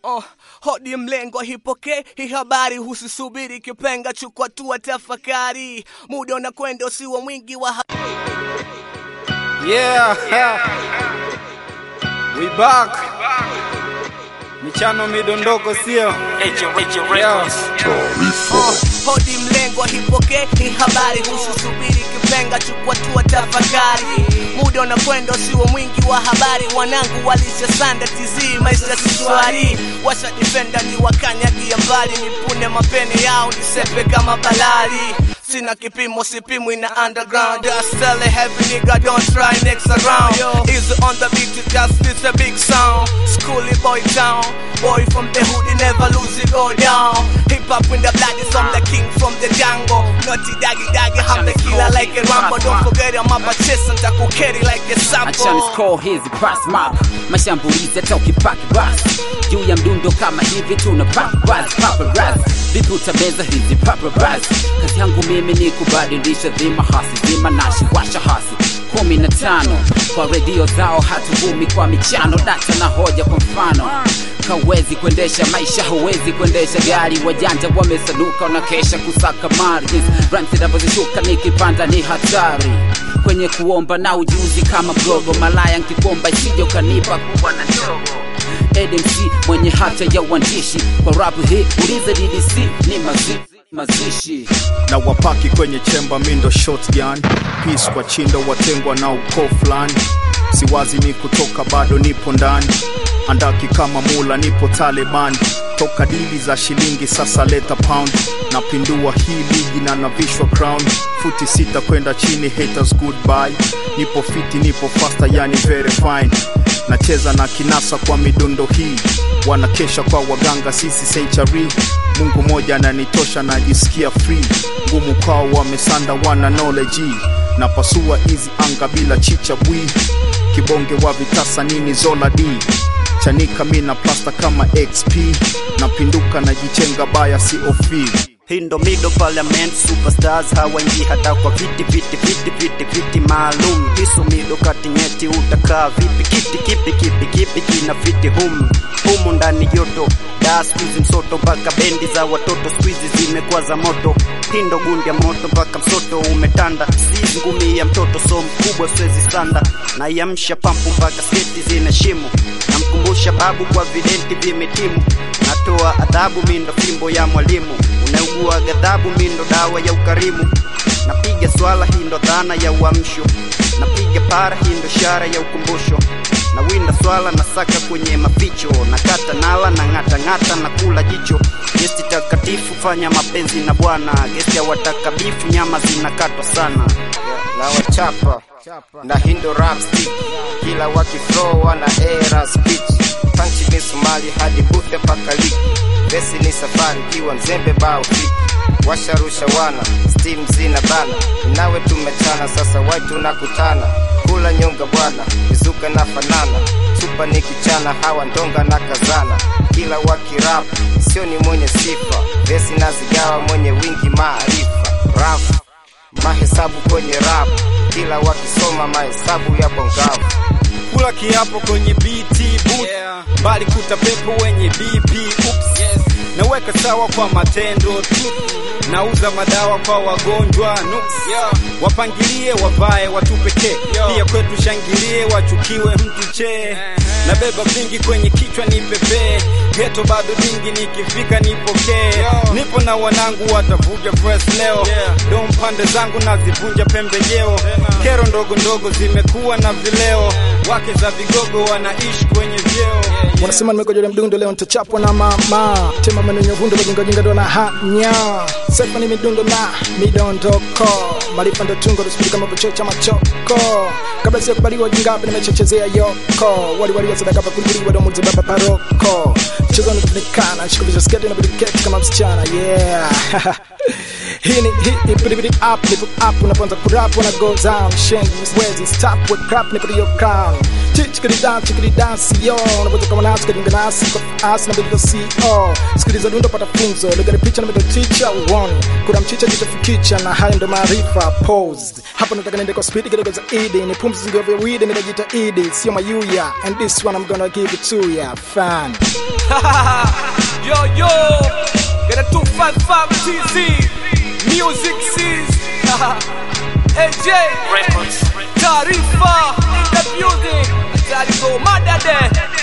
Oh, hodi mlengo hipoke hii habari husisubiri kipenga chukua tua tafakari muda unakwenda usiwe mwingi wa ha- Yeah, we back. Michano midondoko sio? Yeah. Oh, hodi mlengo hipoke hii habari husisubiri kipenga chukua tua tafakari muda unakwenda usiwe mwingi wa habari wanangu walisha sanda tizi maisha siswari washa defenda ni wakanyagia mbali nipune mapene yao nisepe kama balali sina kipimo sipimwi na underground just tell a heavy nigga don't try next around easy on the beat just it's a big sound schooly boy town boy from the hood he never lose it go down hip hop in the blood is I'm the king from the jungle naughty doggy doggy I'm the killer like a rambo don't forget I'm up a chest and takukeri like a achani sample score hizi pass map mashambulizi hata ukipaki basi juu ya mdundo kama hivi tuna paparazzi paparazzi vipi utameza hizi paparazzi kazi yangu mimi ni kubadilisha dhima hasi zima nashi washa hasi kumi na tano kwa redio zao hatuvumi kwa michano data na hoja kwa mfano kawezi kuendesha maisha huwezi kuendesha gari wajanja wamesanuka wanakesha kusaka margins rhymes zinavyozishuka nikipanda ni hatari kwenye kuomba na ujuzi kama mgogo malaya nkikomba isije ukanipa kubwa na ndogo ADMC mwenye hata ya uandishi kwa rap hii uliza DDC ni mazi, mazishi na wapaki kwenye chemba mindo shotgun peace kwa chindo watengwa na ukoo fulani siwazi ni kutoka bado nipo ndani andaki kama mula nipo taliban toka dili za shilingi sasa leta pound napindua hii ligi na navishwa crown futi sita kwenda chini haters goodbye nipo fiti nipo faster yani very fine nacheza na kinasa kwa midundo hii wanakesha kwa waganga sisi seichari mungu moja ananitosha najisikia free ngumu kwao wamesanda wana knowledge napasua hizi anga bila chicha bwi kibonge wa vitasa nini zola d chanika mina plasta kama xp napinduka najichenga baya cof hii ndo middle parliament superstars hawaingii hata kwa viti viti viti viti viti maalum hiso mido kati nyeti utakaa vipi kiti kipi kipi kipi kina fiti hum humu ndani joto daa skuizi msoto mpaka bendi za watoto skuizi zimekuwa za moto hii ndo gundi ya moto mpaka msoto umetanda sizi ngumi ya mtoto so mkubwa swezi sanda naiamsha pampu mpaka sketi zina shimo namkumbusha babu kwa videnti vimetimu natoa adhabu mindo fimbo ya mwalimu unaugua ghadhabu mindo dawa ya ukarimu napiga swala hii ndo dhana ya uamsho napiga para hii ndo ishara ya ukumbusho na winda swala na saka kwenye maficho na kata nala na ng'ata ng'ata na kula jicho gesti takatifu fanya mapenzi na bwana gesti ya watakabifu nyama zinakatwa sana na wachapa na hindo rap stick kila wakiflow wana era speech punch ni sumali hadi bute paka liki vesi ni safari kiwa mzembe bao fiki washarusha wana steam zina bana nawe tumechana sasa wai tunakutana kula nyonga bwana mizuka na fanana chupa ni kichana hawa ndonga na kazana kila wakirap sio ni mwenye sifa vesi na zigawa mwenye wingi maarifa rafu mahesabu kwenye rap kila wakisoma mahesabu ya bongavu kula kiapo kwenye BT boot mbali kuta pepo wenye BP oops naweka sawa kwa matendo tu nauza madawa kwa wagonjwa nuks wapangilie wavae watu pekee pia kwetu shangilie wachukiwe mtu chee nabeba vingi kwenye kichwa ni pepee geto bado dingi nikifika nipokee nipo na wanangu watavuja press leo dom pande zangu nazivunja pembejeo kero ndogo ndogo zimekuwa na vileo wake za vigogo wanaishi kwenye vyeo wanasema nimegojolea mdundo leo nitachapwa na mama tema maneno vundo bajingajinga ndo na hanya sefa ni midundo na midondoko maarifa ndo tungo tusubiri kama vichocha machoko kabla sija kubaliwa jingapi nimechechezea yoko waliwalia sadaka pakuliwa domuze baba paroko mchezo unafunikana shikuvisha sketi na biliketi kama msichana yeah hii ni hii ipidibidi up nipo up unapoanza kurap wana go down shenzi wezi stop with crap nipo your crown chichikidi dance chikidi dance yo unapoza kama nasi kadinga nasi kwa asi na bilivyo co sikiliza dundo pata funzo ligari picha na middle teacher uone kuna mchicha jicho fikicha na hayo ndo maarifa posed hapa nataka niende kwa speed kidogo za idi ni pumzi zingiwa vya weed nitajita idi sio mayuya and this one I'm gonna give it to ya fan yo yo, get a 255 TZ, music sees, AJ, Taarifa in the building, Tarifa Madade.